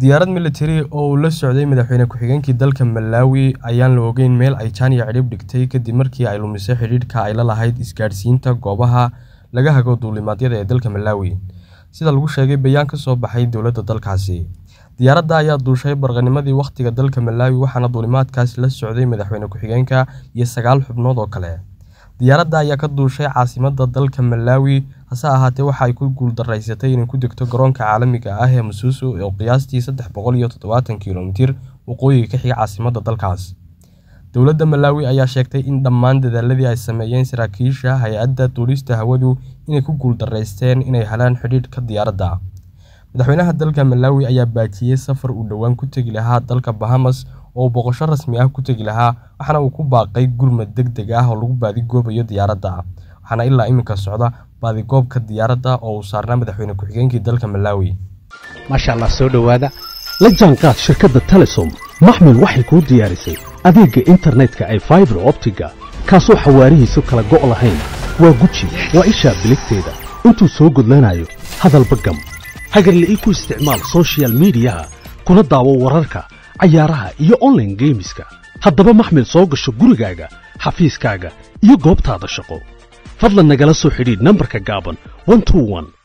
diyaarad militari oo uu la socday madaxweyne ku-xigeenkii dalka Malawi ayaan la ogeyn meel ay Chania cidhib dhigtay kadib markii ay lumisay xidhiidhka ay la lahayd isgaadhsiinta goobaha laga hago duulimaadyada ee dalka Malawi, sida lagu sheegay bayaan ka soo baxay dowladda dalkaasi. Diyaaradda ayaa duushay barqanimadii waqtiga dalka Malawi waxaana duulimaadkaasi la socday madaxweyne ku-xigeenka iyo sagaal xubnood oo kale. Diyaaradda ayaa ka duushay caasimadda dalka Malawi, hase ahaatee waxa ay ku guuldareysatay inay ku degto garoonka caalamiga ah ee Msusu oo qiyaastii sedex boqol iyo todobatan kiiloomitir waqooyiga ka xiga caasimadda dalkaas. Dowladda Malawi ayaa sheegtay in dhammaan dadaaladii ay sameeyeen saraakiisha hay'adda duulista hawadu inay ku guuldareysteen inay helaan xidhiidhka diyaaradda. Madaxweynaha dalka Malawi ayaa baajiyay safar uu dhowaan ku tagi lahaa dalka Bahamas oo uu booqasho rasmi ah ku tagi lahaa, waxaana uu ku baaqay gurmad degdeg ah oo lagu baadigoobayo diyaaradda, waxaana ilaa imika socda baadigoobka diyaaradda oo uu saarnaa madaxweyne ku-xigeenkii dalka Malawi. maasha allah soo dhowaada la jaanqaad shirkadda telesom maxmil waxay kuu diyaarisay adeegga internetka ay faibar optiga kaasoo xawaarihiisu kala go' lahayn waa guji waa ishaa biligteeda intuu soo gudlanayo hadalba gam hagarle ii ku isticmaal soshiyal miidiyaha kuna daawo wararka cayaaraha iyo online geemiska haddaba maxmil soo gasho gurigaaga xafiiskaaga iyo goobtaada shaqo fadlan nagala soo xidhiidh nambarka gaaban 121